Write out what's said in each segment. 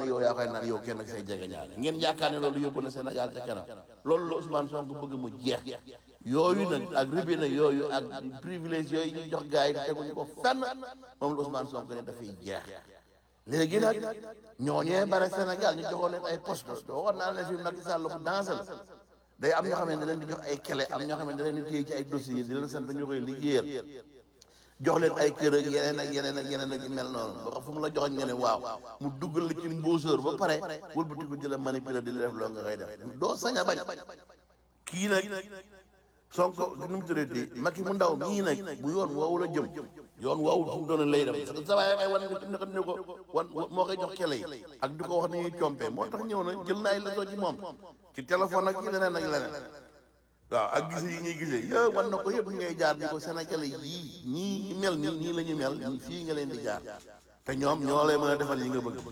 yow yaa koy naan yow kenn ak say jege ñaare ngeen yaakaar ne loolu yóbbu na Sénégal ca kanam loolu la Ousmane Sonko bëgg mu jeex yooyu nag ak rubine yooyu ak privilège yooyu ñu jox gars yi teguñu ko fenn moom la Ousmane Sonko ne dafay jeex léegi nag ñooñee bare Sénégal ñu joxoon leen ay poste waxoon naa leen fi Macky Sall bu dansé la day am ñoo xam ne da leen di jox ay clé am ñoo xam ne da leen di téye ci ay dossiers di leen sant ñu koy liggéeyal jox leen ay kër ak yeneen ak yeneen ak yeneen ak yu mel noonu ba fu mu la joxoon nga ne waaw mu duggal la ci mbuusóor ba pare wëlbati ko jëla manipuler di la def loo nga koy def doo sañ a bañ kii nag Sonko nu mu tuddati Macky mu ndaw mii nag bu yoon woowu la jëm yoon woowu fu mu doon lay dem parce que sa waay ay wan nga ne ko wan moo koy jox kele yi ak di ko wax ni ñuy compé moo tax ñëw na jël na ay leçon ci moom ci téléphone ak ci leneen ak leneen waaw ak gise yi ñuy gisee yow wan na ko yëpp ngay jaar di ko Sénégalais yii ñii mel nii nii la ñu mel fii nga leen di jaar te ñoom ñoo lay mën a defal yi nga bëgg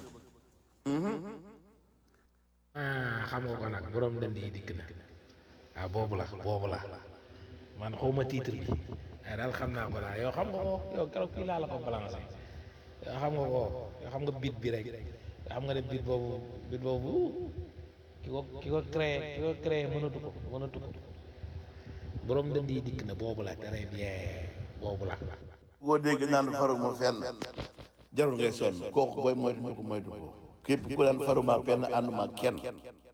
ah xam nga ko nag borom dënd yi dikk na ah boobu la boobu la man xawma titre bi waaye daal xam naa ko daal yow xam nga ko yow keroog fii laa la ko balancé yow xam nga ko yow xam nga bit bi rek yow xam nga ne bit boobu bit boobu ki ko ki ko créé ki ko créé mënatu ko mënatu ko borom dënd yi dikk na boobu la très bien boobu la boo dégg naan faruma fenn jarul ngay sonn kooku booy moytu ko moytu ko képp ku daan faruma fenn ànduma kenn